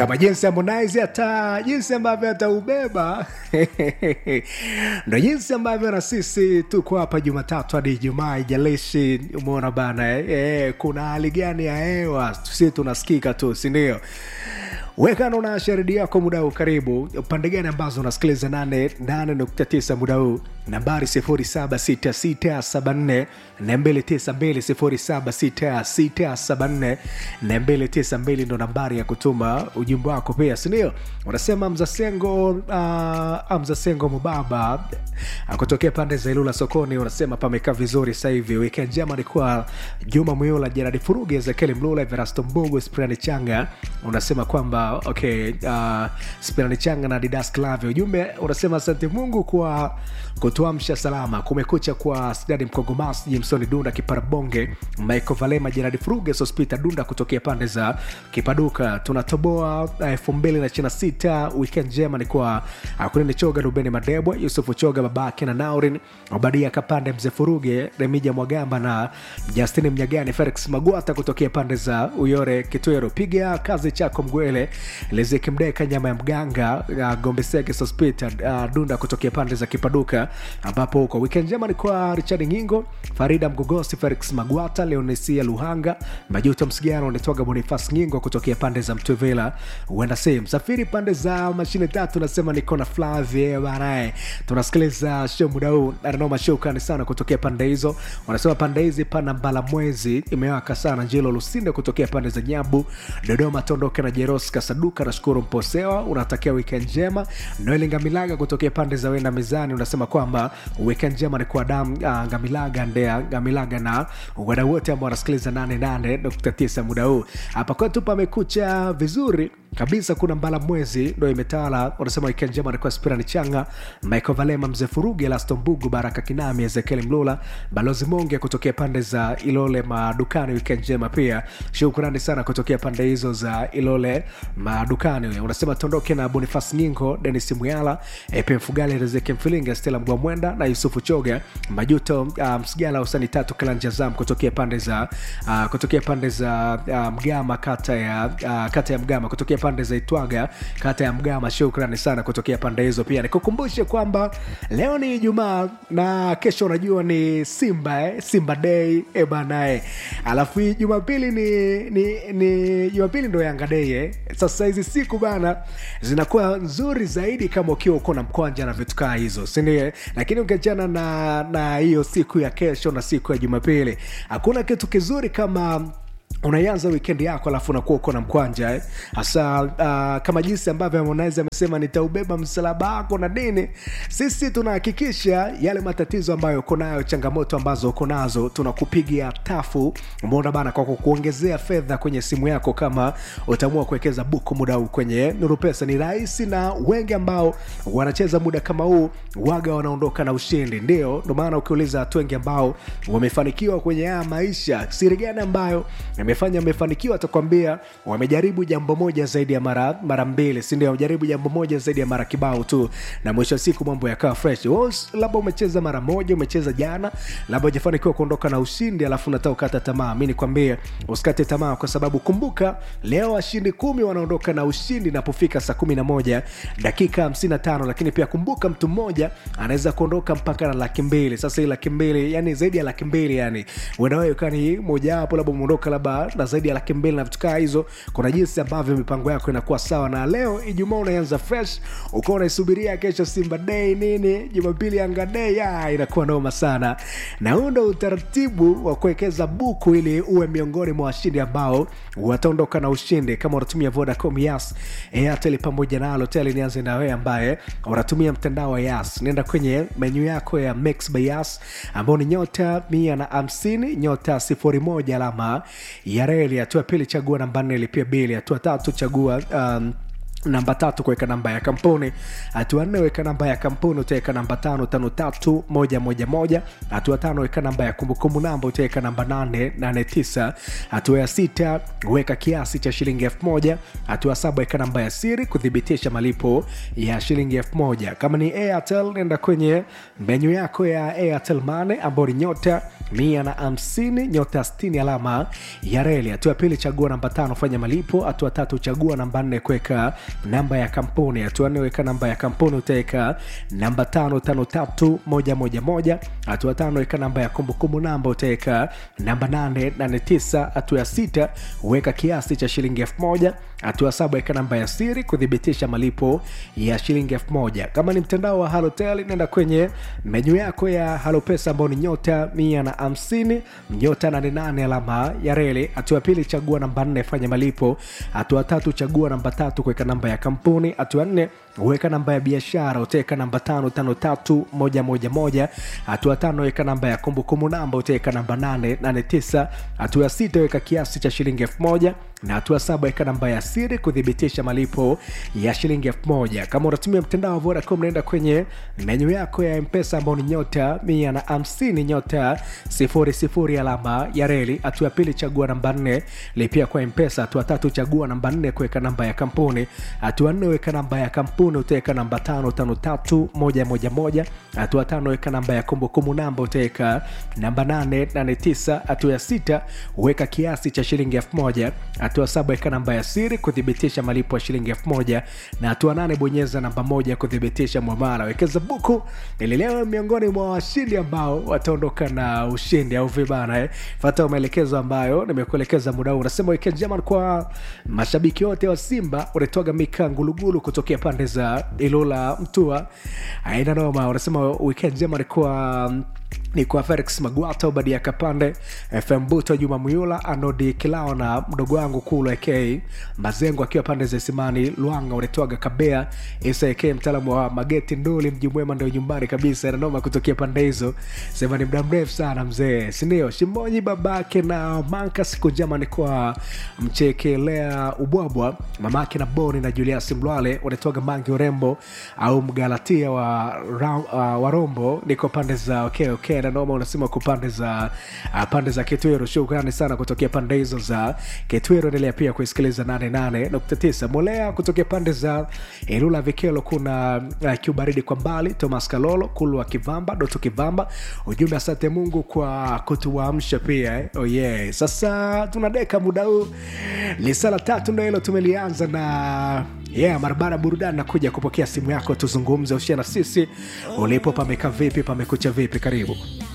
kama jinsi Harmonize hata jinsi ambavyo ataubeba ndo jinsi ambavyo na sisi tuko hapa Jumatatu hadi Ijumaa, ijalishi umeona bana eh, eh, kuna hali gani ya hewa, sisi tunasikika tu, sindio? wekano na sharidi yako muda huu karibu pande gani ambazo unasikiliza 89 muda huu nambari 076674 292 076674 ndo nambari ya kutuma ujumbe wako pia sindio unasema mzasengo uh, mzasengo mubaba akutokea pande za ilula sokoni unasema pamekaa vizuri sasa hivi weekend njema alikuwa juma muyula jeradi furugi ezekieli mlula everasto mbugu sprani changa unasema kwamba okay uh, spirani changa na didas clave ujumbe unasema asante mungu kwa kutuamsha salama kumekucha kwa sidadi mkogomas jimsoni dunda kiparabonge michael valema jeradi fruge sospita dunda kutokea pande za kipaduka tunatoboa elfu mbili na ishirina sita weekend njema ni kwa akunini choga rubeni madebwa yusufu choga babake na naurin obadia kapande mzee furuge remija mwagamba na justini mnyagani felix magwata kutokea pande za uyore kitwero piga kazi chako mgwele liziki mdeka nyama ya mganga uh, gombesege sospita uh, dunda kutokea pande za kipaduka ambapo huko weekend njema ni kwa richard ngingo farida mgogosi felix magwata leonesia luhanga majuto msigano unatoga bonifas ngingo kutokea pande za mtuvela huenda se msafiri pande za mashine tatu nasema niko na flavie banae tunasikiliza show muda huu ananoma shukani sana kutokea pande hizo wanasema pande hizi pana mbala mwezi imewaka sana njilo lusinde kutokea pande za nyabu dodoma tondoke na jeros kasaduka nashukuru mposewa unatakia weekend njema noeli ngamilaga kutokea pande za wenda mizani unasema kwamba weekend njema ni kwa dam uh, ngamilaga ndea ngamilaga na wadau wote ambao wanasikiliza 88 muda huu hapa kwetu pamekucha vizuri kabisa kuna mbala mwezi ndo imetawala wanasema weekend njema alikuwa spirani changa michael valema mzee furugi laston mbugu baraka kinami ezekieli mlula balozi monge kutokea pande za ilole madukani weekend njema pia shukrani sana kutokea pande hizo za ilole madukani unasema tondoke na bonifas nyingo denis muyala epe mfugali rezeki mfilinga stela mgwamwenda na yusufu choga majuto uh, msigala usani tatu kalanja zam kutokea pande za uh, kutokea pande za uh, mgama kata ya uh, kata ya mgama kutokea pande za itwaga kata ya mgama shukrani sana kutokea pande hizo pia nikukumbushe kwamba leo ni ijumaa na kesho unajua ni simba eh? simba dei ebanae alafu hii jumapili ni ni ni jumapili ndo yanga dei eh? sasa hizi siku bana zinakuwa nzuri zaidi kama ukiwa uko na mkwanja na vitu kaa hizo sindio lakini ukiachana na na hiyo siku ya kesho na siku ya jumapili hakuna kitu kizuri kama unaianza wikendi yako alafu unakuwa uko na mkwanja eh? hasa uh, kama jinsi ambavyo harmonize amesema nitaubeba msalaba wako na dini sisi tunahakikisha yale matatizo ambayo uko nayo changamoto ambazo uko nazo tunakupigia tafu umeona bana kwa kukuongezea fedha kwenye simu yako kama utaamua kuwekeza buku muda huu kwenye nuru pesa ni rahisi na wengi ambao wanacheza muda kama huu waga wanaondoka na ushindi ndio ndo maana ukiuliza watu wengi ambao wamefanikiwa kwenye haya maisha siri gani ambayo amefanya amefanikiwa atakwambia wamejaribu jambo moja zaidi ya mara mara mbili sindio wamejaribu jambo moja zaidi ya mara kibao tu na mwisho wa siku mambo yakawa fresh labda umecheza mara moja umecheza jana labda ujafanikiwa kuondoka na ushindi alafu unataka ukata tamaa mi nikwambie usikate tamaa kwa sababu kumbuka leo washindi kumi wanaondoka na ushindi inapofika saa kumi na moja dakika 55 lakini pia kumbuka mtu mmoja anaweza kuondoka mpaka na laki mbili sasa hii laki mbili yani zaidi ya laki mbili yani uenda wewe kani mojawapo labda umeondoka labda na zaidi ya laki mbili na vitu kaa hizo kuna jinsi ambavyo mipango yako inakuwa sawa na leo ijumaa unaanza fresh ukawa unaisubiria kesho simba dei nini jumapili anga dei ya inakuwa noma sana na huu ndo utaratibu wa kuwekeza buku ili uwe miongoni mwa washindi ambao wataondoka na ushindi kama unatumia vodacom yas airtel pamoja na alotel nianze na wewe ambaye unatumia mtandao wa yas nenda kwenye menyu yako ya mix by yas ambao ni nyota mia na hamsini nyota sifuri moja alama ya reli hatua pili chagua namba nne lipia bili hatua tatu chagua um, namba tatu kuweka namba ya kampuni hatua nne weka namba ya kampuni utaweka namba tano tano tatu moja moja moja hatua tano weka namba ya kumbukumbu namba utaweka namba nane nane tisa hatua ya sita weka kiasi cha shilingi elfu moja hatua saba weka namba ya siri kuthibitisha malipo ya shilingi elfu moja kama ni airtel nenda kwenye menyu yako ya airtel mane ambao ni nyota mia na hamsini nyota stini alama ya reli hatua ya pili chagua namba tano fanya malipo hatua tatu chagua namba nne kuweka namba ya kampuni hatua nne weka namba ya kampuni utaweka namba tano tano tatu moja moja moja hatua tano weka namba ya kumbukumbu namba utaweka namba nane nane tisa hatua ya sita weka kiasi cha shilingi elfu moja hatua saba weka namba ya siri kuthibitisha malipo ya shilingi elfu moja kama ni mtandao wa halotel nenda kwenye menyu yako ya halopesa ambao ni nyota mia na hamsini nyota 88 alama ya reli hatua ya pili chagua namba nne fanya malipo hatua tatu chagua namba tatu kuweka namba ya kampuni hatua nne weka namba ya biashara utaweka namba tano tano tatu moja moja moja hatua tano weka namba ya kumbukumbu namba utaweka namba nane nane tisa hatua ya sita weka kiasi cha shilingi elfu moja na hatua saba weka namba ya siri kuthibitisha malipo ya shilingi elfu moja kama unatumia mtandao wa vodacom naenda kwenye menyu yako ya mpesa ambao ni nyota mia na hamsini nyota sifuri sifuri alama ya reli hatua ya pili chagua namba nne lipia kwa mpesa hatua tatu chagua namba nne kuweka namba ya kampuni hatua nne weka namba ya kampuni utaweka namba tano tano tatu moja moja moja hatua tano weka namba ya kumbukumbu namba utaweka namba nane nane tisa hatua ya sita weka kiasi cha shilingi elfu moja hatua saba weka namba ya siri kuthibitisha malipo ya shilingi elfu moja na hatua nane bonyeza namba moja kuthibitisha mwamala wekeza buku ili leo miongoni mwa washindi ambao wataondoka na ushindi au vibana eh. fata maelekezo ambayo nimekuelekeza muda huu unasema weekend njema kwa mashabiki wote wa simba unatoaga mika ngulugulu kutokea pande za ilula mtua aina noma unasema weekend njema ni kwa ni kwa felix magwata ubadi ya kapande fm buto juma muyula anodi kilao na mdogo wangu kulu ak mazengo akiwa pande za simani lwanga unetwaga kabea isa ak mtaalamu wa mageti nduli mji mwema ndio nyumbani kabisa nanoma kutokea pande hizo sema ni muda mrefu sana mzee sindio shimonyi babake na manka siku njema ni kwa mchekelea ubwabwa mamake na boni na julias mlwale unetwaga mangi urembo au mgalatia wa, ra, uh, wa rombo niko pande za okay, okay nanoma unasema kwa pande za uh, pande za kitwero shukrani sana kutokea pande hizo za kitwero endelea pia kuisikiliza 88.9 molea kutokea pande za ilula vikelo kuna uh, kiubaridi kwa mbali thomas kalolo kulu wa kivamba doto kivamba ujumbe asante mungu kwa kutuamsha pia eh? oh yeah. sasa tunadeka muda huu lisala tatu ndo hilo tumelianza na yeah marabara burudani nakuja kupokea simu yako tuzungumze ushia na sisi ulipo pameka vipi pamekucha vipi karibu